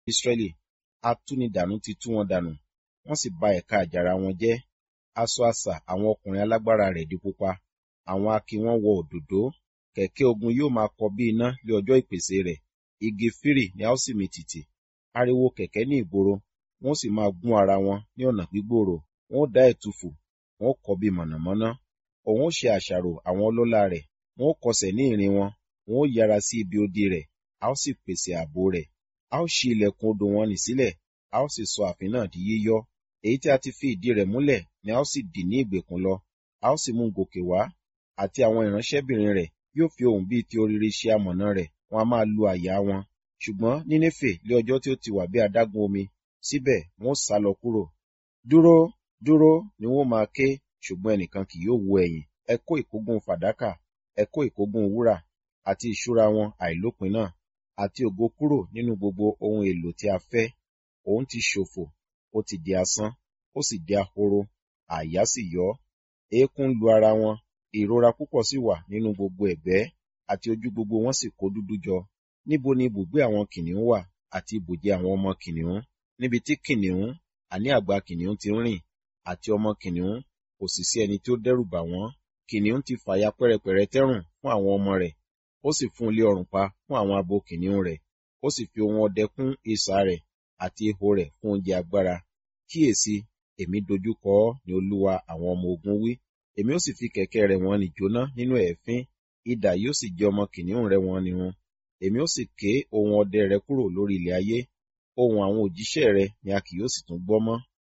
Ísírẹ́lì atúnidànù ti tú wọn dànù wọ́n sì ba ẹ̀ka àjàrà wọn jẹ́ aṣọ àṣà àwọn ọkùnrin alágbára rẹ̀ di pupa àwọn akin wọn wọ òdòdó kẹ̀kẹ́ ogun yóò máa kọ bí iná lé ọjọ́ ìpèsè rẹ̀ igi fírì ni a ó sì mì tìtì ariwo kẹ̀kẹ́ ní ìgboro wọ́n sì máa gún ara wọn ní ọ̀nà gbígbòòrò wọ́n ó dá ẹ̀tùfù wọ́n ó kọ bí mọ̀nàmọ́ná òun ó ṣe àṣàrò àwọn ọlọ́lá rẹ̀ wọ́n ó kọsẹ̀ ní ìrìn wọn wọ́n ó yára sí ibi odi rẹ̀ a ó sì pèsè ààbò rẹ̀ a ó ṣí ilẹ̀kùn odò wọn nì sílẹ̀ a ó sì sọ ààfin náà di yíyọ́ èyí tí a ti fi ìdí rẹ̀ múlẹ̀ ni a ó sì dì ní ìgbèkùn lọ a ó sì mú gòkè wá àti àwọn ìránṣẹ́bìnrin rẹ̀ yóò fi ohùn bíi ti orire ṣe amọ̀nà rẹ̀ wọn a máa lu àyà wọn ṣùgbọ́n nínéfè lé ọjọ́ tí ó ti wà bí adágún omi síbẹ̀ wọn ó sá lọ kúrò dúró dúró ni wọn máa ké ṣùgbọ́n ẹnìkan kì yóò wo ẹ̀yìn ẹ kó ìkógun fàdákà ẹ kó ìkógun wúrà àti ìṣúra wọn àìlópin náà àti ògo kúrò nínú gbogbo ohun èlò tí a fẹ́ òun ti ṣòfò ó ti di asán ó sì di ahoro àyà sì yọ eékún ń lu ara wọn ìrora púpọ̀ sì wà nínú gbogbo ẹ̀gbẹ́ àti ojú gbogbo wọn sì kó dúdú jọ níbo ni ibùgbé àwọn kìnìún wà àti ibùjẹ àwọn ọmọ kìnìún níbi tí kìnìún àní àgbà kìnìún ti ń rìn àti ọmọ kìnìún kò sì sí ẹni tí ó dẹ́rù bà wọ́n kìnìún ti fàya pẹ́rẹpẹ̀rẹ tẹ́rùn fún àwọn ọmọ rẹ̀ ó sì fún ilé ọrùn pa fún àwọn abo kìnìún rẹ̀ ó sì fi ohun ọdẹ kún isà rẹ̀ àti ihò rẹ̀ fún oúnjẹ agbára kíyèsí èmi dojúkọ ọ́ ní olúwa àwọn ọmọ ogun wí èmi ó sì fi kẹ̀kẹ́ rẹ̀ wọ́n ní jóná nínú ẹ̀fín idà yóò sì jẹ ọmọ kìnìún rẹ̀ wọ́n ní run èmi ó sì ké ohun ọdẹ rẹ̀ kúrò lórí ilẹ̀ ayé ohun àwọn òjíṣẹ́ rẹ̀ ni a kì yóò sì tún gbọ́ mọ́.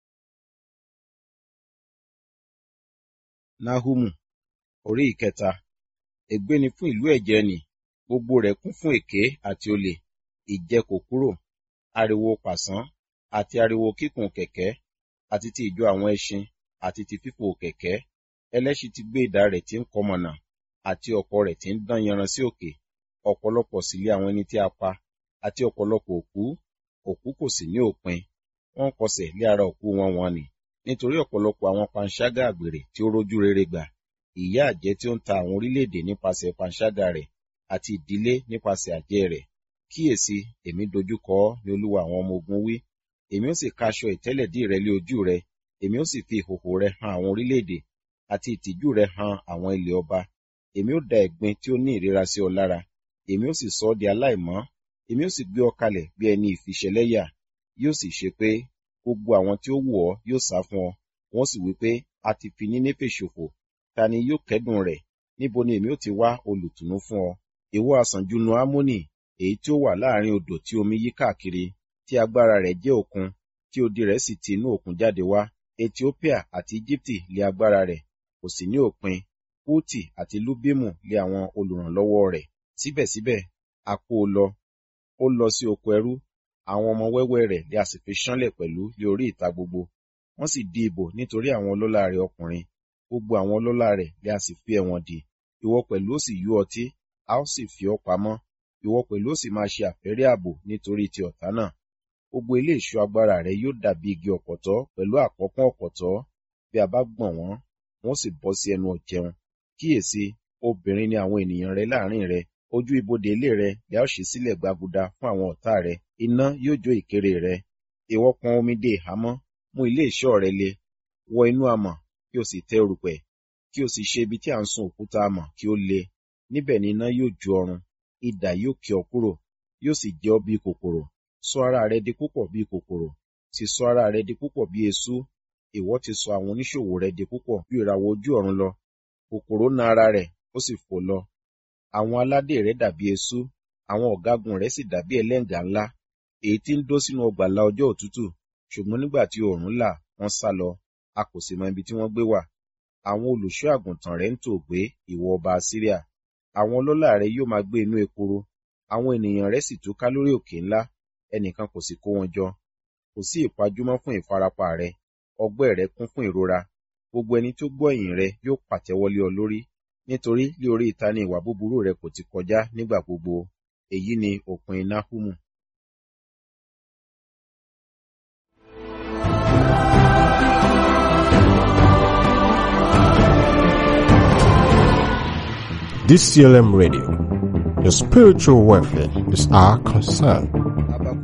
Náhúmù orí ìkẹta ègbé ni fún ìlú ẹ̀jẹ̀ nì gbogbo rẹ̀ kún fún èké àti olè ìjẹ kò kúrò ariwo pàṣán àti ariwo kíkùn kẹ̀kẹ́ àti ti ìjọ àwọn ẹṣin àti ti fífò kẹ̀kẹ́ ẹlẹ́ṣin ti gbé idà rẹ̀ tí ń kọmọ̀nà àti ọ̀kọ̀ rẹ̀ tí ń dán yanran sí òkè ọ̀pọ̀lọpọ̀ sì lé àwọn ẹni tí a pa àti ọ̀pọ̀lọpọ̀ òkú òkú kò sì ní òpin wọ́n kọsẹ̀ lé ara òkú wọn wọn nì nítorí ọ̀pọ̀lọpọ̀ àwọn panṣágà àgbèrè tí ó rójú rere gbà ìyà àjẹ́ tí ó ń ta àwọn orílẹ̀-èdè nípasẹ̀ panṣágà rẹ̀ àti ìdílé nípasẹ̀ àjẹ́ rẹ̀ kíyèsí èmi dojúkọ ọ́ ní olúwa àwọn ọmọ ogun wí èmi ó sì ka aṣọ ìtẹ́lẹ̀dí rẹ lé ojú rẹ èmi ó sì fi ìhòhò rẹ han àwọn orílẹ̀-èdè àti ìtìjú rẹ han àwọn ilẹ̀ ọba èmi ó da ẹ̀gbin tí ó ní ìríra sí ọ lára èmi ó sì sọ ọ́ di aláìmọ́ èmi ó sì gbé ọ kalẹ̀ bí ẹni ìfiṣẹlẹ́yà yóò sì ṣe pé gbogbo àwọn tí ó wù ọ́ yóò sá fún ọ wọ́n sì wí pé a ti fi Nínéfè ṣòfò ta ni yóò kẹ́dùn rẹ̀ níbo ni èmi ó ti wá olùtùnú fún ọ ìwọ àsànjúnu Ámónì èyí tí ó wà láàrin odò tí omi yí káàkiri tí agbára rẹ̀ jẹ́ òkun tí odi rẹ̀ sì ti inú òkun jáde wá Etiópíà àti Íjíbítì lé agbára rẹ̀ kò sì ní òpin Pútì àti Lúbímù lé àwọn olùrànlọ́wọ́ rẹ̀ síbẹ̀síbẹ̀ a kó o lọ ó lọ sí oko ẹrú àwọn ọmọ wẹ́wẹ́ rẹ̀ lé a sì fi ṣánlẹ̀ pẹ̀lú lé orí ìta gbogbo wọ́n sì di ìbò nítorí àwọn ọlọ́lá rẹ̀ ọkùnrin gbogbo àwọn ọlọ́lá rẹ̀ lé a sì fi ẹ̀wọ̀n dè ìwọ pẹ̀lú ó sì yú ọtí a ó sì fi ọ́ pamọ́ ìwọ pẹ̀lú ó sì máa ṣe àfẹ́rí ààbò nítorí ti ọ̀tá náà gbogbo ilé ìṣọ́ agbára rẹ̀ yóò dàbí igi ọ̀pọ̀tọ́ pẹ̀lú àkọ́pọ́n ọ̀pọ̀tọ́ bí a bá gbọ̀n wọ́n wọ́n sì bọ́ sí ẹnu ọ̀jẹun kíyèsí obìnrin ni àwọn ènìyàn rẹ láàrin rẹ ojú ibodè ilé rẹ lè ó ṣí sílẹ̀ gbaguda fún àwọn ọ̀tá rẹ iná yóò jó ìkéré rẹ ìwọ pọn omi dé ìhámọ́ mú ilé ìṣọ́ rẹ le wọ inú amọ̀ kí o sì tẹ erùpẹ̀ kí o sì ṣe ibi tí à ń sun òkúta amọ̀ kí ó le níbẹ̀ ni iná yóò jó ọrun idà yóò ké ọ kúrò yóò sì jẹ ọ́ bí kòkòrò sọ ara rẹ di púpọ̀ bí kòkòrò sì sọ ara rẹ di púpọ̀ bí eṣú ìwọ ti sọ àwọn oníṣòwò rẹ di púpọ̀ bí ìràwọ̀ ojú ọ̀run lọ kòkòrò na ara rẹ̀ ó sì fò lọ àwọn aládé rẹ̀ dàbí eṣú àwọn ọ̀gágun rẹ̀ sì dàbí ẹlẹ́ǹgà ńlá èyí tí ń dó sínú ọgbàlà ọjọ́ òtútù ṣùgbọ́n nígbà tí oòrùn là wọ́n sá lọ a kò sì mọ ibi tí wọ́n gbé wà àwọn olùṣọ́ àgùntàn rẹ̀ ń tò gbé ìwọ ọba Asiria àwọn ọlọ́lá rẹ̀ yóò máa gbé inú ekuru àwọn ènìyàn rẹ̀ sì túká lórí òkè ńlá ẹnìkan kò sì kó wọn jọ kò sí ìpajúmọ́ fún ìfarapa rẹ ọgbẹ́ rẹ kún fún ìrora gbogbo ẹni tó gbọ́ ìyìn rẹ yóò pàtẹ́wọ́ lé ọ lórí nítorí lé orí ìta ni ìwà búburú rẹ kò ti kọjá nígbà gbogbo èyí ni òpin Náhúmù. DCLM Radio. Your spiritual welfare is our concern.